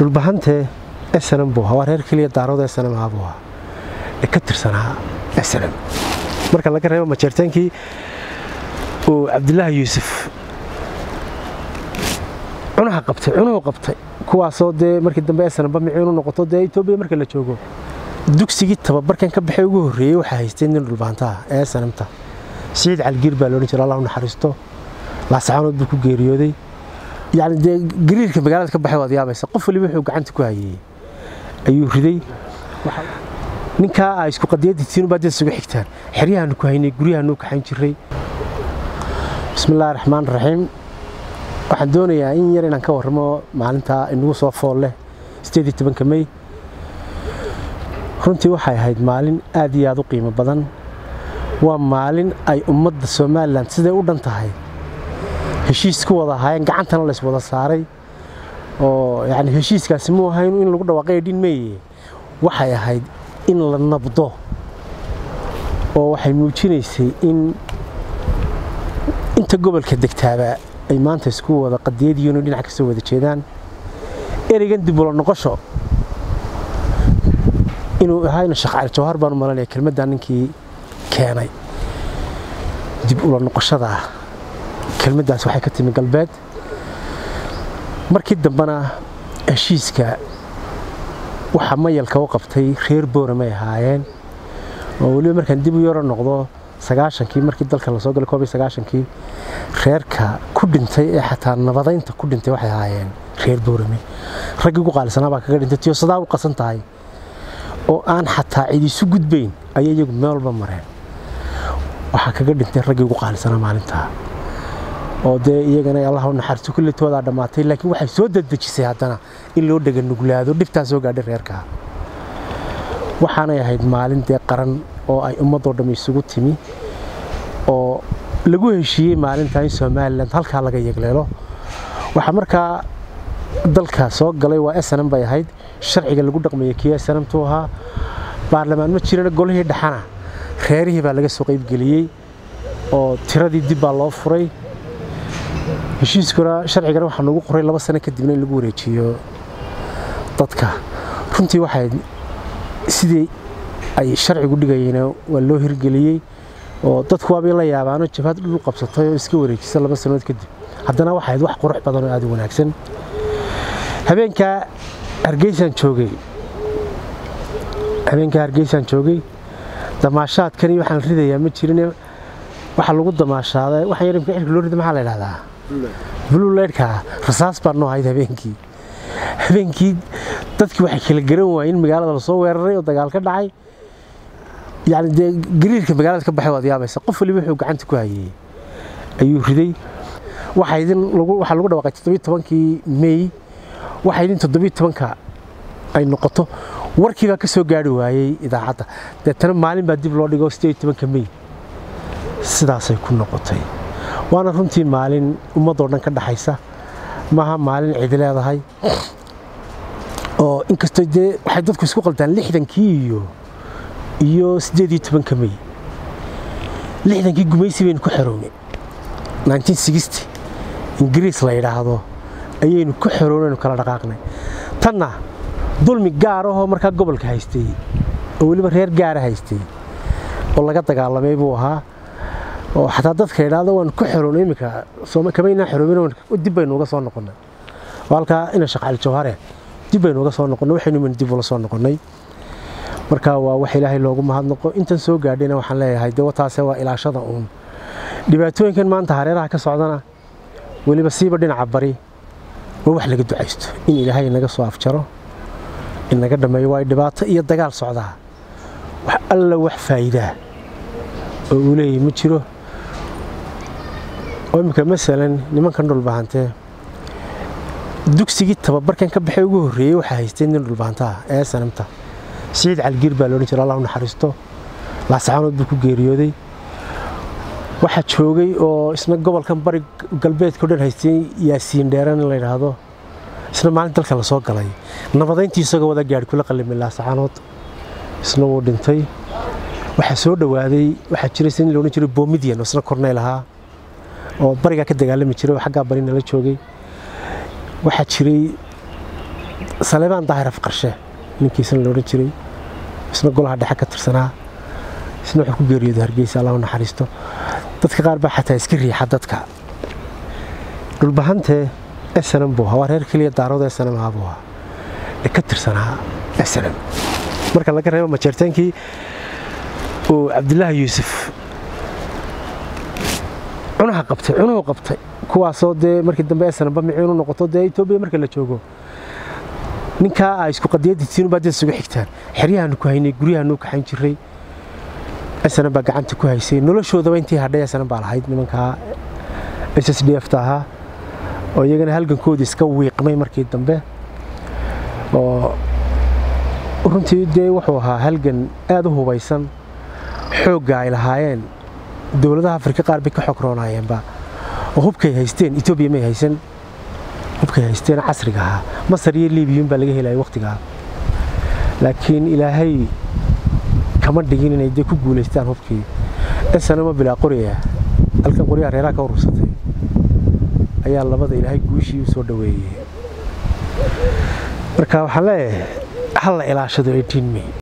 dhulbahantee snm buu ahaa waa reer keliya daarooda snm ahaa buu ahaa ee ka tirsanaa snm marka laga reebo majeerteenkii uu cabdilaahi yuusuf cunaha qabtay cunuhu qabtay kuwaasoo dee markii dambe snmba miciinu noqoto dee etoobiya marka la joogo dugsigii tababarkan ka baxay ugu horreeyey waxaa haystay nin dhulbaantaha ee snmta siciid calgiir baa loodhan jira allah u naxariisto laasacaanood buu ku geeriyooday yacni dee gariirka magaalada ka baxay waad yaabaysa qof waliba wuxuu gacanta ku hayey ayuu riday ninkaa ay isku qadiyaddiisiinu baa dad isugu xigtaan xeryahaanu ku haynay guryahaanu kaxayn jiray bismillahi raxmaan raxiim waxaan doonayaa in yar inaan ka warramo maalintaa inagu soo fool leh sideedii tobanka mey runtii waxay ahayd maalin aad iyo aad u qiimo badan waa maalin ay ummadda somalilan siday u dhan tahay heshiis ku wada ahaayeen gacantana lays wada saaray oo yani heshiiskaasi muu ahayn in lagu dhawaaqay dhin meeye waxay ahayd in la nabdo oo waxay muujinaysay in inta gobolka degtaaba ay maanta isku wada qadiyadiinu dhinac kasoo wada jeedaan ereygan dib ula noqosho inuu ahayna sheekh cali jawhar baan u malanaya kelmaddaa ninkii keenay dib ula noqoshada ah kelmaddaas waxay ka timi galbeed markii dambena heshiiska waxa mayalka u qabtay reer booramay ahaayeen oo weliba markaan dib u yaro noqdo sagaashankii markii dalka lasoo galay koob iyo sagaashankii reerka ku dhintay ee xataa nabadaynta ku dhintay waxay ahaayeen reer boorame raggii ugu qaalisanaa baa kaga dhintay tiyosadaa u qasan tahay oo aan xataa cid isu gudbayn ayay iyagu meel walba mareen waxaa kaga dhintay raggii ugu qaalisanaa maalintaa oo dee iyagana allah u naxariisto kulletoodaa dhammaatay laakiin waxay soo dadejisay haddana in loo dhega nuglaado dhibtaa soo gaadhay reerkaa waxaanay ahayd maalin dee qaran oo ay ummadoo dhamm isugu timi oo lagu heshiiyey maalintaa in somalilan halkaa laga yegleelo waxaa markaa dalka soo galay waa snm bay ahayd sharciga lagu dhaqmaya kii snmtu ahaa baarlamaan ma jirana golihii dhaxana reerihii baa laga soo qaybgeliyey oo tiradii dib baa loo furay heshiiskuna sharcigana waxaa nagu qoray laba sano kadibna in lagu wareejiyo dadka runtii waxay sidii ay sharcigu dhigayeen waa loo hirgeliyey oo dadku waabay la yaabaano jabhad dhul qabsatay oo iska wareejisa laba sanood kadib haddana waxay ahayd wax qurux badan oo aad u wanaagsan habeenkaa hargeysaan joogay habeenkaa hargeysaan joogay damaashaadkani waxaan ridayaa ma jirin waxaa lagu damaashaaday waxaan yar imka cirka loo rida maxaa la idhahdaa blue leydhka rasaas baa noo ahayd habeenkii habeenkii dadkii waxay kala garan waayeen in magaalada lasoo weeraray oo dagaal ka dhacay yani dee gariirka magaalada ka baxay waad yaabaysa qof waliba wuxuu gacanta ku hayey ayuu riday waxaa idin waxaa lagu dhawaaqay toddobiyo tobankii mey waxaa idin toddobiyo tobanka ay noqoto warkii baa ka soo gaari waayey idaacadda deetana maalin baa dib loo dhigo sideed tobanka mey sidaasay ku noqotay waana runtii maalin ummadoo dhan ka dhaxaysa maaha maalin cidi leedahay oo inkastoo dee waxay dadku isku qaldaan lixdankii iyo iyo siddeed iyo tobanka mey lixdankii gumaysi baynu ku xerownay ingiriis la yidhaahdo ayaynu ku xeroonaynu kala dhaqaaqnay tanna dulmi gaar ahoo markaa gobolka haystay oo weliba reer gaara haystay oo laga dagaalamay buu ahaa oo xataa dadka idhaahdo waan ku xeroonay iminka kamaynaa xeroomin dib baynu uga soo noqonnay oo halkaa ina sheekh cali jawhare dib baynu uga soo noqonnay waxaynu imin dib ula soo noqonnay marka waa wax ilaahay loogu mahadnaqo intan soo gaadhayna waxaan leeyahay dee wataase waa ilaashada uun dhibaatooyinkan maanta hareeraha ka socdana weliba siiba dhinaca bari waa wax laga ducaysto in ilaahay inaga soo afjaro inaga dhammeeyo waa dhibaato iyo dagaal socdaa wax alla wax faa'iidaa oo uu leeyahy ma jiro oo imminka masalan nimankan dhulbahantee dugsigii tababarkan ka baxay ugu horreeyey waxaa haystay nin dhulbahantaha ee sanamta siciid calgiir baa loodhan jira allah u naxariisto laasacaanood buu ku geeriyooday waxaa joogay oo isna gobolkan bari galbeedkao dhan haystay yaasiin dheeran in la yidhaahdo isna maalin dalka la soo galay nabadayntii isagoo wada gaadhi kula qallimay laasacaanood isna wuu dhintay waxaa soo dhowaaday waxaa jiray nin loodhan jiray bomidian oo isna korneyl ahaa oo barigaa ka dagaalami jiray oo xaggaa bari nala joogay waxaa jiray saleebaan daahir afqarshe ninkiisana loodhan jiray isna golaha dhexe ka tirsanaa isna wuxuu ku geeriyooday hargeysa allah u naxariisto dadka qaar baa xataa iska riixa dadka dhulbahantee snm buu ahaa waa reer keliya daarood snm ahaa buu ahaa ee ka tirsanaa snm marka laga reebo majeerteenkii uu cabdilaahi yuusuf cunaha qabtay cunuhu qabtay kuwaasoo dee markii dambe snmba miciinu noqoto dee etoobiya marka la joogo ninkaa a isku qadiyadiisiinubaa dad isugu xigtaan xeryahaanu ku haynay guryahaanu kaxayn jiray snm baa gacanta ku haysay noloshoodaba intii hadhay snm baa lahayd nimankaa s s d f ta ahaa oo iyagana halgankoodii iska wiiqmay markii dambe oo runtii dee wuxuu ahaa halgan aad u hubaysan xoogga ay lahaayeen dowladaha afrika qaar bay ka xogroonayeenba oo hubkay haysteen etoobiya may haysan hubkay haysteen casriga ahaa masar iyo liibiyun baa laga helaya wakhtigaa laakiin ilaahay kama dhigin inay dee ku guulaystaan hubkii esanama bilaa qoriya halkan qoryaha reeraha ka urursatay ayaa labada ilaahay guushii u soo dhoweeyey marka waxaan leeyahay ha la ilaashado eighteen may